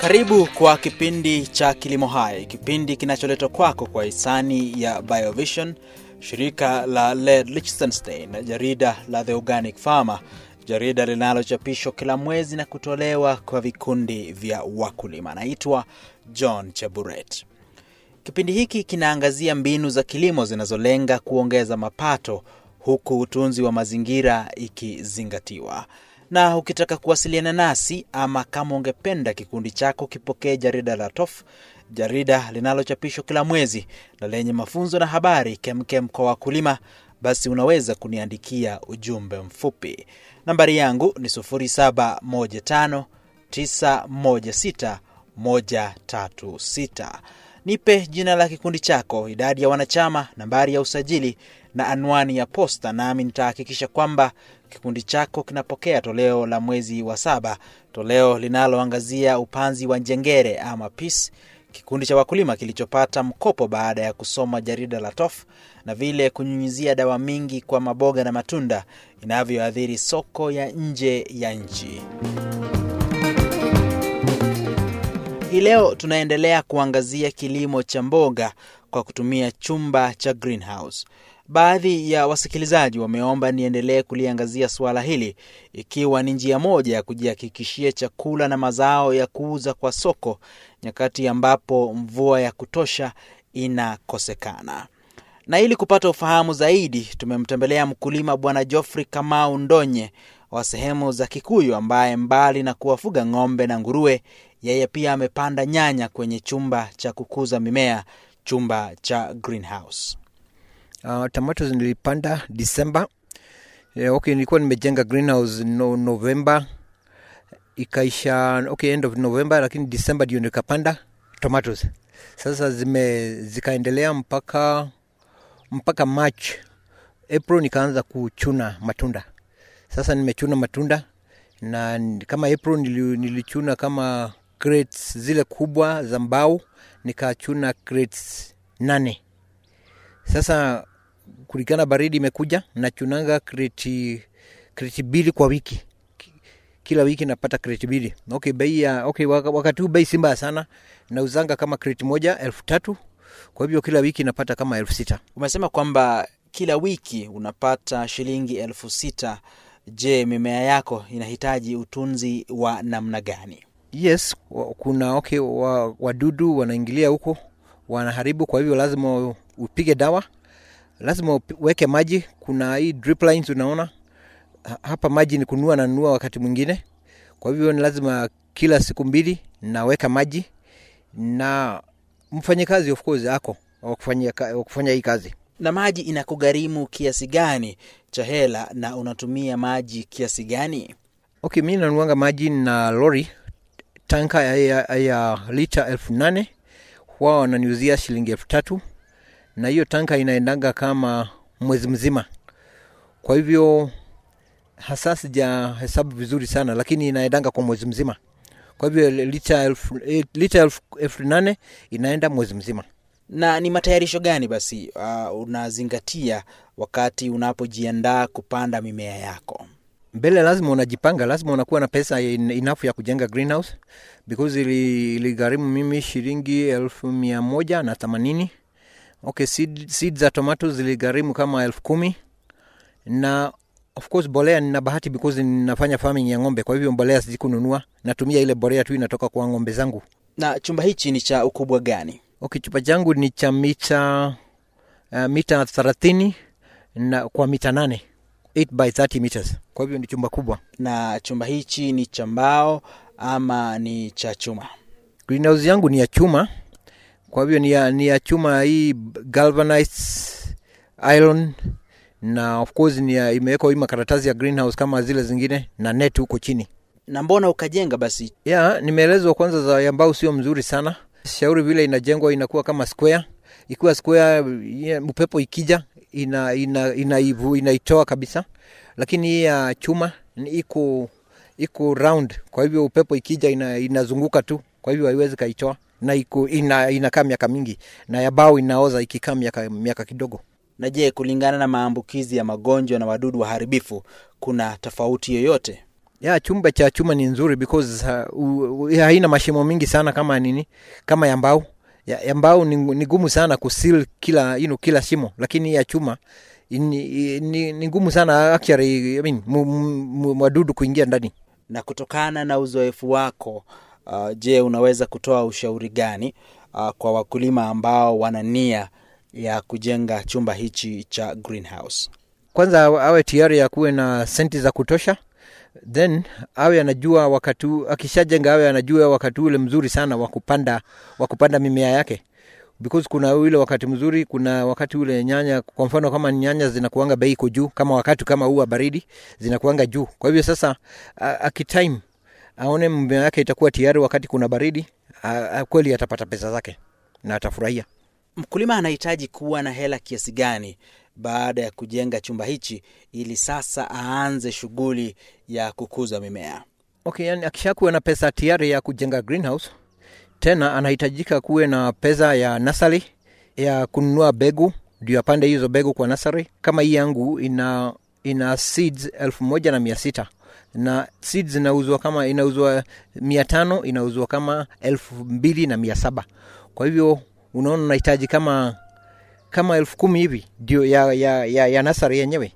Karibu kwa kipindi cha Kilimo Hai, kipindi kinacholetwa kwako kwa hisani ya Biovision, shirika la Led Liechtenstein na jarida la The Organic Farmer, jarida linalochapishwa kila mwezi na kutolewa kwa vikundi vya wakulima. Naitwa John Cheburet. Kipindi hiki kinaangazia mbinu za kilimo zinazolenga kuongeza mapato huku utunzi wa mazingira ikizingatiwa. Na ukitaka kuwasiliana nasi ama kama ungependa kikundi chako kipokee jarida la TOF, jarida linalochapishwa kila mwezi na lenye mafunzo na habari kemkem kwa wakulima, basi unaweza kuniandikia ujumbe mfupi. Nambari yangu ni 0715916136. Nipe jina la kikundi chako, idadi ya wanachama, nambari ya usajili na anwani ya posta, nami nitahakikisha kwamba kikundi chako kinapokea toleo la mwezi wa saba, toleo linaloangazia upanzi wa njengere ama PIS, kikundi cha wakulima kilichopata mkopo baada ya kusoma jarida la TOF na vile kunyunyizia dawa mingi kwa maboga na matunda inavyoathiri soko ya nje ya nchi. Hii leo tunaendelea kuangazia kilimo cha mboga kwa kutumia chumba cha greenhouse. Baadhi ya wasikilizaji wameomba niendelee kuliangazia suala hili ikiwa ni njia moja ya kujihakikishia chakula na mazao ya kuuza kwa soko nyakati ambapo mvua ya kutosha inakosekana. Na ili kupata ufahamu zaidi, tumemtembelea mkulima Bwana Geoffrey Kamau Ndonye wa sehemu za Kikuyu, ambaye mbali na kuwafuga ng'ombe na nguruwe, yeye pia amepanda nyanya kwenye chumba cha kukuza mimea, chumba cha greenhouse. Uh, tomatoes nilipanda Disemba. Yeah, okay, nilikuwa nimejenga greenhouse no, Novemba ikaisha, okay, end of November, lakini Disemba ndio nikapanda tomatoes. Sasa zime zikaendelea mpaka mpaka March, April nikaanza kuchuna matunda. Sasa nimechuna matunda na kama April nili, nilichuna kama crates zile kubwa za mbao nikachuna crates nane. Sasa kulingana baridi imekuja, nachunanga kreti kreti mbili kwa wiki, kila wiki napata kreti mbili. Okay, bei ya okay, wakati huu bei si mbaya sana, nauzanga kama kreti moja elfu tatu kwa hivyo kila wiki napata kama elfu sita. Umesema kwamba kila wiki unapata shilingi elfu sita. Je, mimea yako inahitaji utunzi wa namna gani? Yes, kuna okay, wadudu wanaingilia huko wanaharibu, kwa hivyo lazima upige dawa, lazima uweke maji. Kuna hii drip lines, unaona hapa maji ni kunua na nunua wakati mwingine, kwa hivyo ni lazima kila siku mbili naweka maji, na mfanyakazi of course ako wakufanya, wakufanya hii kazi. Na maji inakugharimu kiasi gani cha hela na unatumia maji kiasi gani? Okay, mi nanuanga maji na lori tanka ya, ya, ya lita elfu nane wao wananiuzia shilingi elfu tatu na hiyo tanka inaendanga kama mwezi mzima. Kwa hivyo hasa sija hesabu vizuri sana, lakini inaendanga kwa mwezi mzima. Kwa hivyo lita elfu, lita elfu, elfu nane inaenda mwezi mzima. Na ni matayarisho gani basi uh, unazingatia wakati unapojiandaa kupanda mimea yako? Mbele lazima unajipanga, lazima unakuwa na pesa inafu ya kujenga greenhouse because iligharimu ili mimi shilingi elfu mia moja na themanini. Okay, seed, seed za tomato ziligharimu kama elfu kumi na of course bolea nina bahati because ninafanya farming ya ng'ombe, kwa hivyo mbolea sijikununua, natumia ile bolea tu inatoka kwa ng'ombe zangu. Na chumba hichi ni cha ukubwa gani? Okay, chumba changu ni cha mita uh, mita thelathini na kwa mita nane 8 by 30 meters. Kwa hivyo ni chumba kubwa. Na chumba hichi ni cha mbao ama ni cha chuma? Greenhouse yangu ni ya chuma, kwa hivyo ni ya, ni ya chuma hii galvanized iron, na of course ni ya imewekwa hii makaratasi ya greenhouse kama zile zingine na net huko chini. Na mbona ukajenga basi? Ya, nimeelezwa kwanza za ya mbao sio mzuri sana. Shauri vile inajengwa inakuwa kama square. Ikiwa square, upepo ikija ina, ina, ina, ina, inaitoa kabisa, lakini hii ya chuma iko iko round, kwa hivyo upepo ikija ina, inazunguka tu, kwa hivyo haiwezi kaitoa na iko ina, inakaa miaka mingi, na ya bao inaoza ikikaa miaka, miaka kidogo. Na je, kulingana na maambukizi ya magonjwa na wadudu waharibifu, kuna tofauti yoyote? ya chumba cha chuma ni nzuri because uh, u, u, haina mashimo mingi sana kama nini kama ya mbao ya, ya mbao ni, ni gumu sana kusil kila you know, kila shimo lakini ya chuma ni, ni, ni ngumu sana actually I mean, mu- mu- mu- wadudu kuingia ndani Na kutokana na uzoefu wako uh, je, unaweza kutoa ushauri gani uh, kwa wakulima ambao wana nia ya kujenga chumba hichi cha greenhouse? kwanza awe awe tayari ya kuwe na senti za kutosha then awe anajua wakati huu- akishajenga awe anajua wakati ule mzuri sana wa kupanda wa kupanda mimea yake because kuna ule wakati mzuri kuna wakati ule nyanya kwa mfano kama nyanya zinakuanga bei iko juu kama wakati kama huu wa baridi zinakuanga juu kwa hivyo sasa a- akitime aone mmea yake itakuwa tayari wakati kuna baridi a- a- kweli atapata pesa zake na atafurahia Mkulima anahitaji kuwa na hela kiasi gani baada ya kujenga chumba hichi ili sasa aanze shughuli ya kukuza mimea? okay, yani akishakuwa na pesa tayari ya kujenga greenhouse tena anahitajika kuwe na pesa ya nasari ya kununua begu ndio apande hizo begu kwa nasari kama hii yangu ina ina seeds elfu moja na mia sita na seeds inauzwa kama inauzwa mia tano inauzwa kama elfu mbili na mia saba kwa hivyo unaona unahitaji kama kama elfu kumi hivi ndio ya, ya, ya, ya nasari yenyewe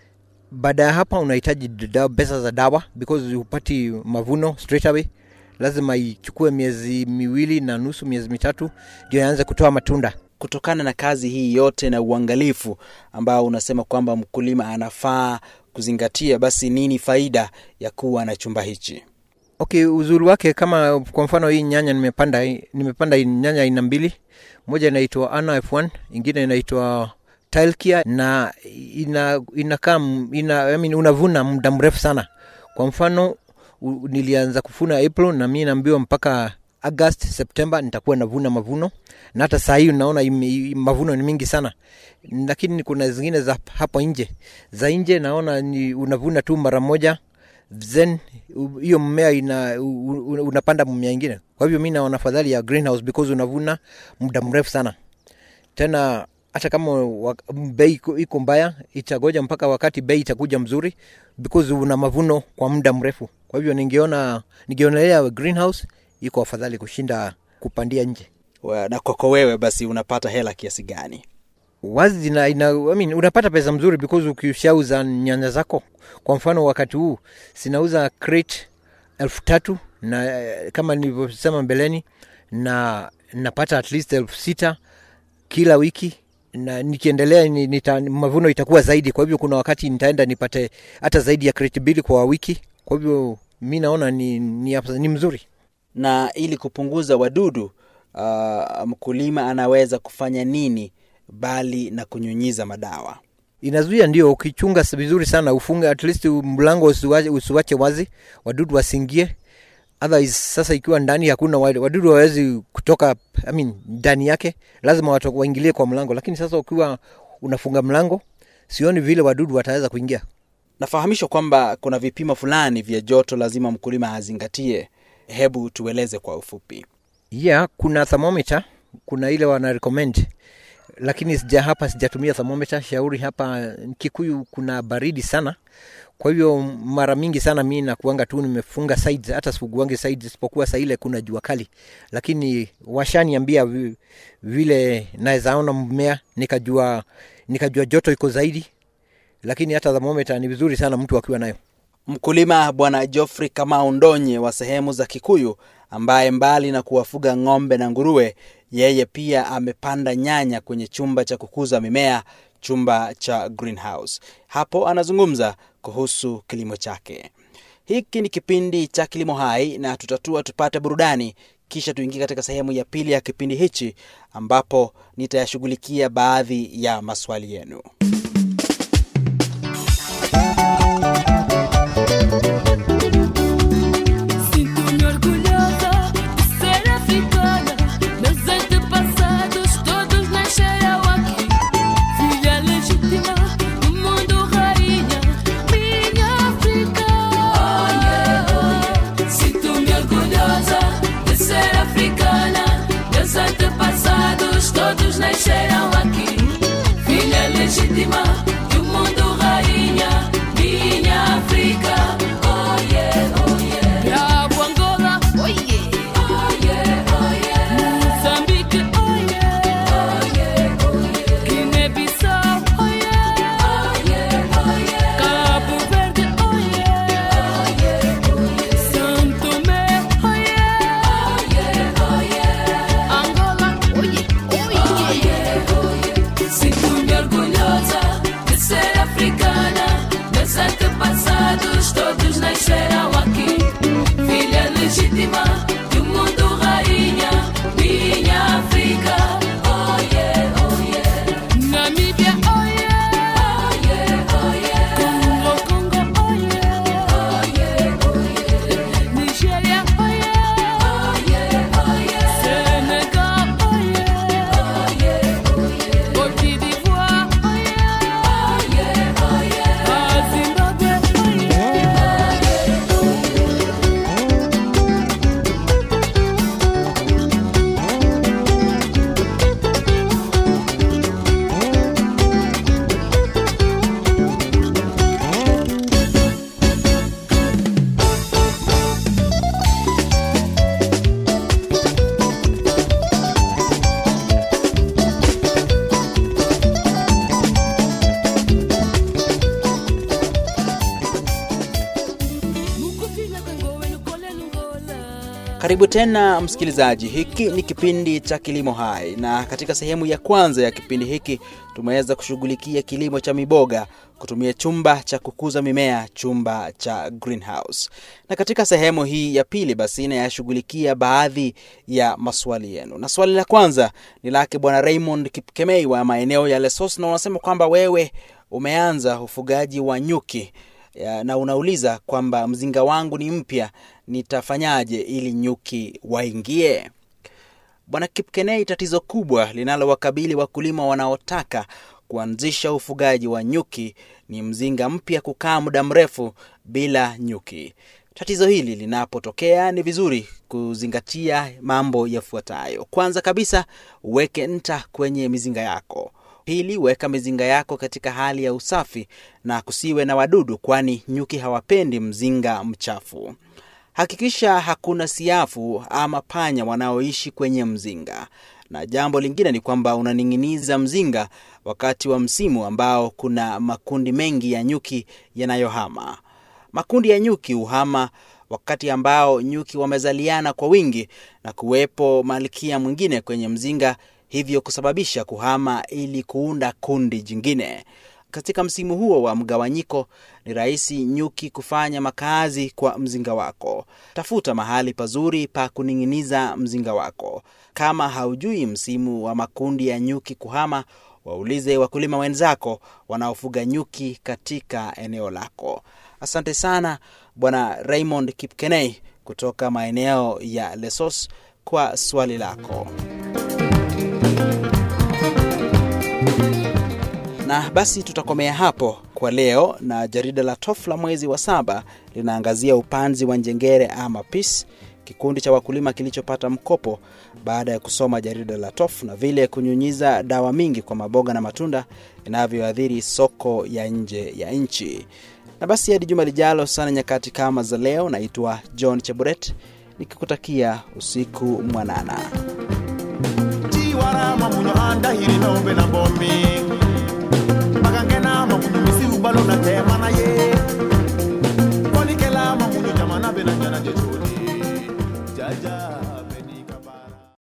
baada ya hapa unahitaji da- pesa za dawa because hupati mavuno straight away lazima ichukue miezi miwili na nusu miezi mitatu ndio yaanze kutoa matunda Kutokana na kazi hii yote na uangalifu ambao unasema kwamba mkulima anafaa kuzingatia, basi nini faida ya kuwa na chumba hichi? okay uzuri wake kama kwa mfano hii nyanya nimepanda nimepanda hii nyanya aina mbili moja inaitwa ana f1 ingine inaitwa tilkia na ina inakaa m- ina, I mean, unavuna muda mrefu sana kwa mfano u, nilianza kufuna april na mi naambiwa mpaka august september nitakuwa navuna mavuno na hata saa hii unaona ime- mavuno ni mingi sana lakini kuna zingine za hapo nje za nje naona ni unavuna tu mara moja then u- hiyo mmea ina u- u- unapanda mmea ingine kwa hivyo mi naona fadhali ya greenhouse because unavuna muda mrefu sana tena hata kama wa- bei iko- iko mbaya itagoja mpaka wakati bei itakuja mzuri because una mavuno kwa muda mrefu kwa hivyo ningeona ningeonelea greenhouse iko afadhali kushinda kupandia nje Wa- Na kwako wewe basi unapata hela kiasi gani? wazi ina, ina, I mean, unapata pesa mzuri because ukishauza nyanya zako kwa mfano wakati huu sinauza crate elfu tatu na eh, kama nilivyosema mbeleni na napata at least elfu sita kila wiki na nikiendelea ni, nita, mavuno itakuwa zaidi kwa hivyo kuna wakati nitaenda nipate hata zaidi ya crate mbili kwa wiki kwa hivyo mi naona ni, ni, ni mzuri Na ili kupunguza wadudu uh, mkulima anaweza kufanya nini bali na kunyunyiza madawa? inazuia ndio ukichunga s- vizuri sana ufunge at least mlango usiwache, usiwache wazi wadudu wasingie otherwise sasa ikiwa ndani hakuna wa- wadudu wawezi kutoka I mean, ndani yake lazima watu waingilie kwa mlango lakini sasa ukiwa unafunga mlango sioni vile wadudu wataweza kuingia Nafahamishwa kwamba kuna vipimo fulani vya joto lazima mkulima azingatie. Hebu tueleze kwa ufupi. yeah kuna thermometer kuna ile wana recommend lakini sija hapa sijatumia thermometer shauri hapa kikuyu kuna baridi sana kwa hivyo mara mingi sana mi nakuanga tu nimefunga sides hata sifuguangi sides isipokuwa saa ile kuna jua kali lakini washaniambia vi- vile nawezaona mmea nikajua nikajua joto iko zaidi lakini hata thermometer ni vizuri sana mtu akiwa nayo Mkulima Bwana Geoffrey Kamau Ndonye wa sehemu za Kikuyu, ambaye mbali na kuwafuga ng'ombe na nguruwe, yeye pia amepanda nyanya kwenye chumba cha kukuza mimea, chumba cha greenhouse. Hapo anazungumza kuhusu kilimo chake. Hiki ni kipindi cha Kilimo Hai na tutatua tupate burudani, kisha tuingie katika sehemu ya pili ya kipindi hichi ambapo nitayashughulikia baadhi ya maswali yenu. Sinto-me orgulhosa de ser africana. Meus antepassados todos nasceram aqui. Filha legítima do mundo, rainha, minha África. Sinto-me orgulhosa de ser africana. Meus antepassados todos nasceram aqui. Filha legítima do mundo, rainha, Karibu tena msikilizaji, hiki ni kipindi cha Kilimo Hai, na katika sehemu ya kwanza ya kipindi hiki tumeweza kushughulikia kilimo cha miboga kutumia chumba cha kukuza mimea, chumba cha greenhouse. Na katika sehemu hii ya pili basi inayashughulikia baadhi ya maswali yenu, na swali la kwanza ni lake Bwana Raymond Kipkemei wa maeneo ya Lesos, na unasema kwamba wewe umeanza ufugaji wa nyuki ya, na unauliza kwamba mzinga wangu ni mpya, nitafanyaje ili nyuki waingie? Bwana Kipkenei, tatizo kubwa linalowakabili wakulima wanaotaka kuanzisha ufugaji wa nyuki ni mzinga mpya kukaa muda mrefu bila nyuki. Tatizo hili linapotokea, ni vizuri kuzingatia mambo yafuatayo. Kwanza kabisa, uweke nta kwenye mizinga yako. Pili, weka mizinga yako katika hali ya usafi na kusiwe na wadudu, kwani nyuki hawapendi mzinga mchafu. Hakikisha hakuna siafu ama panya wanaoishi kwenye mzinga. Na jambo lingine ni kwamba unaning'iniza mzinga wakati wa msimu ambao kuna makundi mengi ya nyuki yanayohama. Makundi ya nyuki huhama wakati ambao nyuki wamezaliana kwa wingi na kuwepo malkia mwingine kwenye mzinga, hivyo kusababisha kuhama ili kuunda kundi jingine. Katika msimu huo wa mgawanyiko, ni rahisi nyuki kufanya makazi kwa mzinga wako. Tafuta mahali pazuri pa kuning'iniza mzinga wako. Kama haujui msimu wa makundi ya nyuki kuhama, waulize wakulima wenzako wanaofuga nyuki katika eneo lako. Asante sana Bwana Raymond Kipkenei kutoka maeneo ya Lesos kwa swali lako. na basi tutakomea hapo kwa leo, na jarida la TOF la mwezi wa saba linaangazia upanzi wa njengere ama pis, kikundi cha wakulima kilichopata mkopo baada ya kusoma jarida la TOF na vile kunyunyiza dawa mingi kwa maboga na matunda inavyoathiri soko ya nje ya nchi. Na basi hadi juma lijalo sana nyakati kama za leo, naitwa John Cheburet nikikutakia usiku mwanana. chiwarama munyo andahiri nombe na bombi magangenama munyo misiu balo na temana ye konikelama munyo jamana benanjana jecholi jaja